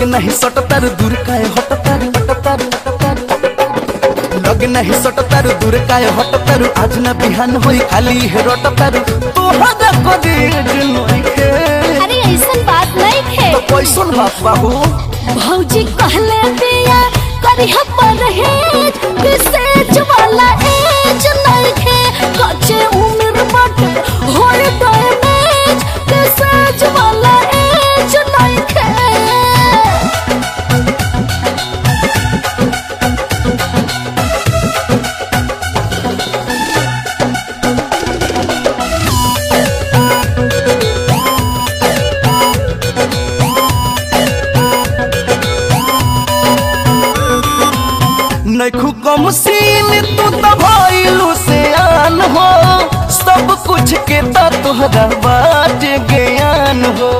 नहीं सटतर दूर काहे हटतर हटतर हटतर लग नहीं सटतर दूर काहे हटतर आज न बिहान होई खाली है रटतर तोहरा को देज नइखे अरे ऐसन बात नहीं थे तो कैसन बात बाबू भौजी कहले दिया करिह परहेज विसेज वाला एज नहीं थे कच्चे उम्र बट होए डैमेज विसेज वाला एज नहीं थे नैखू कम सीन तू तो भइलू से आन हो सब कुछ के तो तोहरा बात ज्ञान हो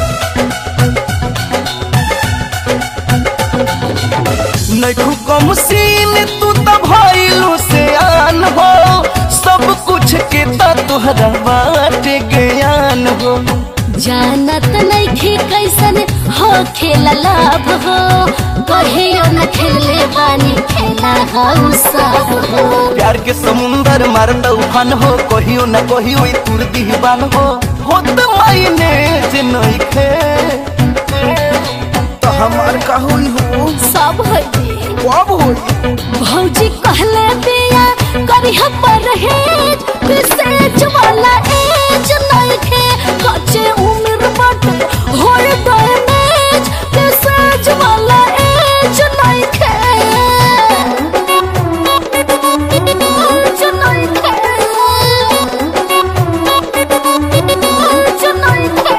नैखू कम सीन तू तो भइलू से आन हो सब कुछ के तो तोहरा बात ज्ञान हो जानत नहीं थी कैसन हो खेला लाभ हो कहियो न खेले बानी खेला हम सब हो प्यार के समुंदर मारता उफान हो कहियो न कहियो ई तुर दीवान हो होत मायने जे नइखे तो हमार का होई हो सब है जी कब होई भौजी कहले दिया करिह परहेज विसेज वाला एज नहीं थे कच्चे उम्र बट होए डैमेज विसेज वाला एज नहीं थे एज नहीं थे एज नहीं थे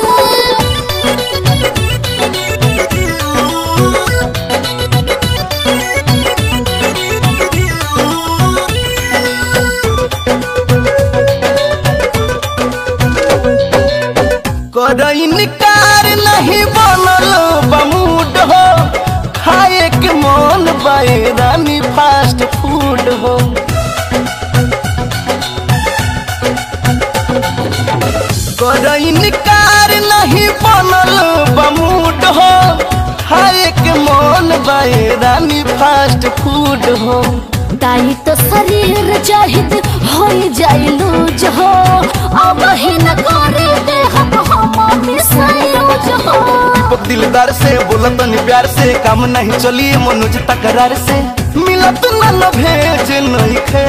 कर इनकार नहीं बनल बमूड हो खाए के मन बाए रानी फास्ट फूड हो कर इनकार नहीं बनल बमूड हो खाए के मन बाए रानी फास्ट फूड हो ताई तो शरीर जाहिद हो जाई लूज हो अब ही न करे दे हम हम मिसायूज हो दीपक दिलदार से बोलत नहीं प्यार से काम नहीं चली मनोज तकरार से मिलत न न भेज नहीं खे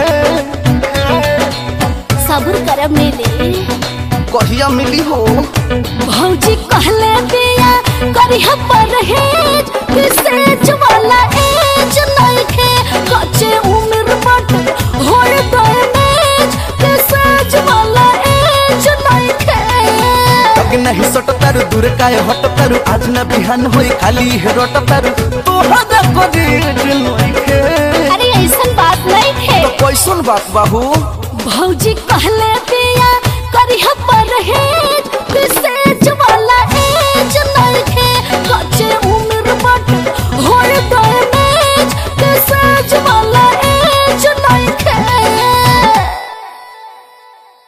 सब्र कर मिले कहिया मिली हो भौजी कहले दिया करिह परहेज विसेज वाला एज नहीं थे कच्चे उम्र बट होए डैमेज विसेज वाला एज नहीं थे लग नहीं सटतर दूर काहे हटतर आज न बिहान होई खाली है रटतर तोहरा को देज नहीं खे अरे ऐसन बात नहीं थे तो कैसन बात बाबू भौजी कहले